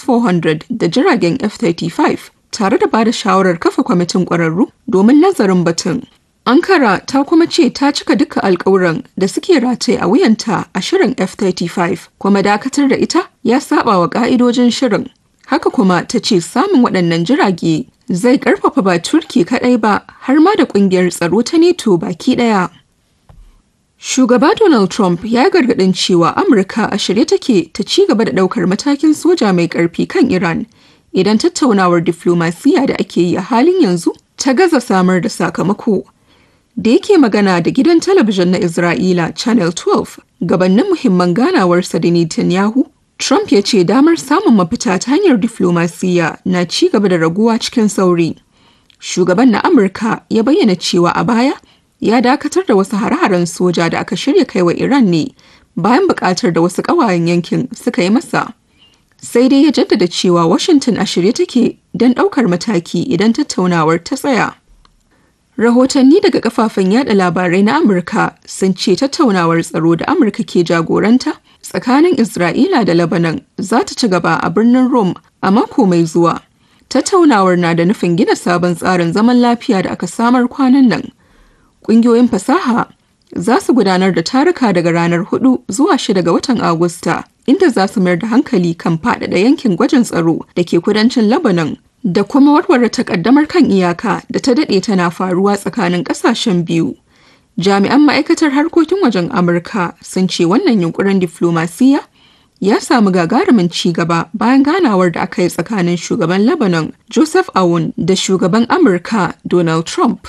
S-400 da jiragen F-35 tare da ba da shawarar kafa kwamitin ƙwararru domin nazarin batun. Ankara ta kuma ce ta cika duka alkawuran da suke rataye a wuyanta a shirin F-35 kuma dakatar da ita ya saba wa ka'idojin shirin. Haka kuma ta ce samun waɗannan jirage zai ƙarfafa ba Turki kaɗai ba har ma da ƙungiyar tsaro ta NATO baki ɗaya. Shugaba Donald Trump ya gargaɗin cewa Amurka a shirye take ta ci gaba da ɗaukar matakin soja mai ƙarfi kan Iran idan tattaunawar diflomasiya da ake yi a halin yanzu ta gaza samar da sakamako. da yake magana da gidan talabijin na Isra'ila Channel 12 gabanin muhimman ganawarsa da Netanyahu, Trump ya ce damar samun mafita ta hanyar diflomasiyya na ci gaba da raguwa cikin sauri. Shugaban na Amurka ya bayyana cewa a baya ya dakatar da wasu hare-haren soja da aka shirya kai wa Iran ne bayan buƙatar da wasu ƙawayen yankin suka yi masa. Sai dai ya jaddada cewa Washington a shirye take don ɗaukar mataki idan tattaunawar ta tsaya. Rahotanni daga kafafen yada labarai na Amurka sun ce tattaunawar tsaro da Amurka ke jagoranta tsakanin Isra'ila da Lebanon za ta ci gaba a birnin Rome a mako mai zuwa. Tattaunawar na da nufin gina sabon tsarin zaman lafiya da aka samar kwanan nan. Ƙungiyoyin fasaha za su gudanar da taruka daga ranar 4 zuwa 6 ga watan Agusta, inda za su mayar da hankali kan faɗaɗa yankin gwajin tsaro da ke kudancin Lebanon da kuma warware takaddamar kan iyaka da ta daɗe tana faruwa tsakanin ƙasashen biyu. Jami'an ma'aikatar harkokin wajen Amurka sun ce wannan yunkurin diflomasiyya ya samu gagarumin ci gaba bayan ganawar da aka yi tsakanin shugaban Lebanon Joseph Aoun da shugaban Amurka Donald Trump.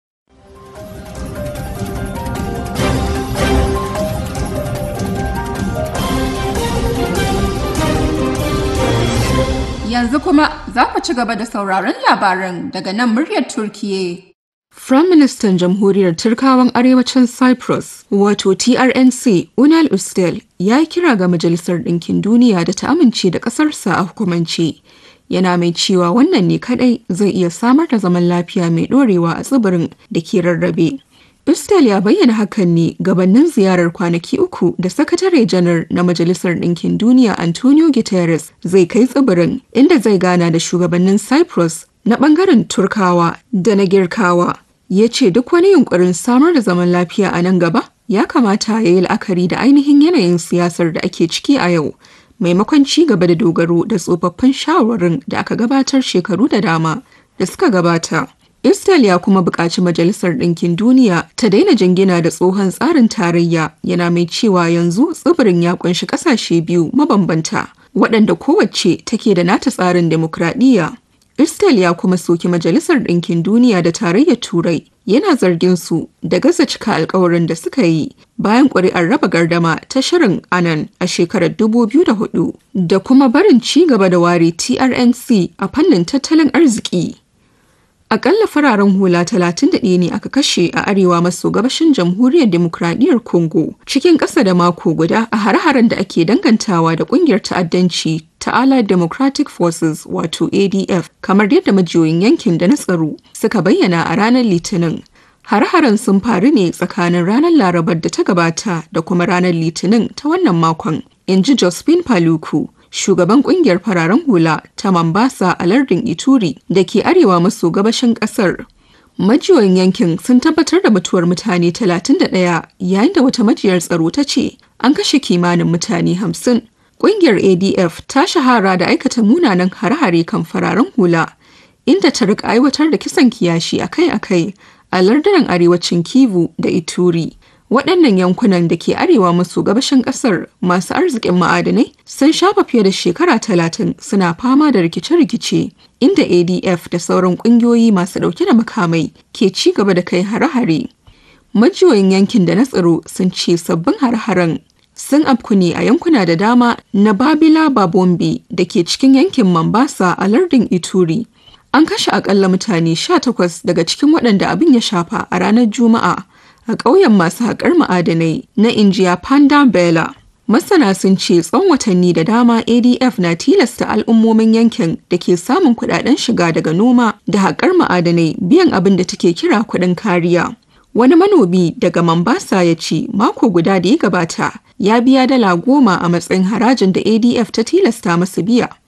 Yanzu kuma za ku ci gaba da sauraron labaran daga nan muryar Turkiye. Firaministan Jamhuriyar Turkawan Arewacin Cyprus, wato TRNC, Unal Ustel, ya yi kira ga Majalisar Ɗinkin Duniya da ta amince da ƙasarsa a hukumance. Yana mai cewa wannan ne kaɗai zai iya samar da zaman lafiya mai ɗorewa a tsibirin da ke rarrabe. Ustel ya bayyana hakan ne gabanin ziyarar kwanaki uku da sakatare janar na Majalisar Ɗinkin Duniya Antonio Guterres zai kai tsibirin inda zai gana da shugabannin Cyprus na ɓangaren Turkawa da na Girkawa. Ya ce duk wani yunkurin samar da zaman lafiya a nan gaba ya kamata ya yi la'akari da ainihin yanayin siyasar da ake ciki a yau. Maimakon ci gaba da dogaro da tsofaffin shawarwarin da aka gabatar shekaru da dama da suka gabata. Istal ya kuma buƙaci Majalisar Ɗinkin Duniya ta daina jingina da tsohon tsarin tarayya yana mai cewa yanzu tsibirin ya ƙunshi ƙasashe biyu mabambanta waɗanda kowace take da nata tsarin demokradiyya. Istal ya kuma soki Majalisar Ɗinkin Duniya da Tarayyar Turai yana zargin su da gaza cika alkawarin da suka yi bayan ƙuri'ar raba gardama ta shirin anan a shekarar 2004 da kuma barin ci gaba da ware TRNC a fannin tattalin arziki. Akalla fararen hula 31 ne aka kashe a arewa maso gabashin jamhuriyar demokradiyyar Congo cikin ƙasa da mako guda a hare-haren da ake dangantawa da ƙungiyar ta'addanci ta Allied Democratic Forces wato ADF kamar yadda majiyoyin yankin da na tsaro suka bayyana a ranar Litinin. Hare-haren sun faru ne tsakanin ranar Larabar da ta gabata da kuma ranar Litinin ta wannan makon, in ji Josephine Paluku. shugaban kungiyar fararen hula ta Mambasa a lardin Ituri da ke arewa maso gabashin kasar. Majiyoyin yankin sun tabbatar da mutuwar mutane 31 yayin da wata majiyar tsaro ta ce an kashe kimanin mutane 50. Kungiyar ADF ta shahara da aikata munanan hare-hare kan fararen hula inda ta rika aiwatar da kisan kiyashi akai-akai a lardunan arewacin Kivu da Ituri. waɗannan yankunan da ke arewa maso gabashin ƙasar masu arzikin ma'adanai sun shafa fiye da shekara talatin suna fama da rikice-rikice inda adf da sauran ƙungiyoyi masu ɗauke da makamai ke ci gaba da kai hare-hare majiyoyin yankin da na tsaro sun ce sabbin hare-haren sun afku ne a yankuna da dama na babila babombe da ke cikin yankin mambasa a lardin ituri an kashe akalla mutane 18 daga cikin waɗanda abin ya shafa a ranar juma'a a ƙauyen masu haƙar ma'adanai na injiya panda bela masana sun ce tsawon watanni da dama adf na tilasta al'ummomin yankin da ke samun kudaden shiga daga noma da haƙar ma'adanai biyan abin da take kira kuɗin kariya wani manomi daga mambasa ya ce mako guda da ya gabata ya biya dala goma a matsayin harajin da adf ta tilasta masa biya